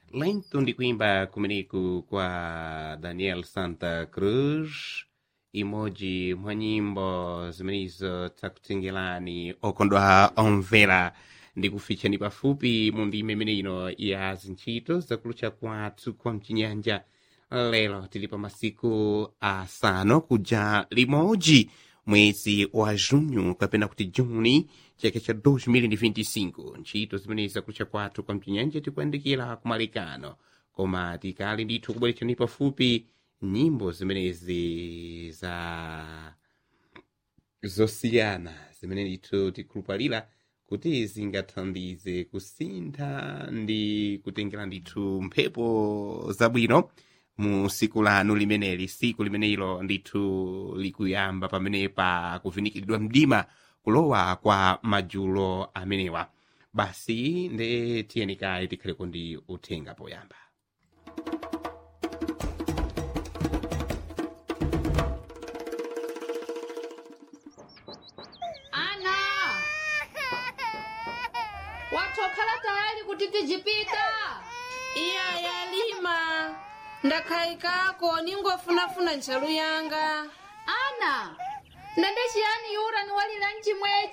lento ndi kuimba kumeneku kwa daniel santa cruz imodzi mwa nyimbo zimenezo takutengerani okondwa omvera ndi kufichani pafupi mu ndime imene ino ya zintchito zakulucha kwathu kwa mchinyanja lero tili pa masiku asanu kuja limodzi mwezi wa junho kapena kuti juni chaka cha 2025 ntchito zimene zakulucha kwathu kwa mchinyanja tikuyandikira kumalekano koma tikali ndithu kubweretsani pafupi nyimbo zimenezi za zosiyana zimene ndithu tikhulupalira kuti zingathandize kusintha ndi kutengera ndithu mphepo zabwino mu siku lanu limeneli siku limenelo ndithu likuyamba pamene pa kuvinikiridwa mdima kulowa kwa majulo amenewa basi nde tiyeni kaye tikhaleko ndi uthenga poyamba ana watokhala tayali kuti tijipita iya yalima ndakhayikako ningofunafuna ntchalu yanga ana ndende chiyani yura ni walira mchimwechi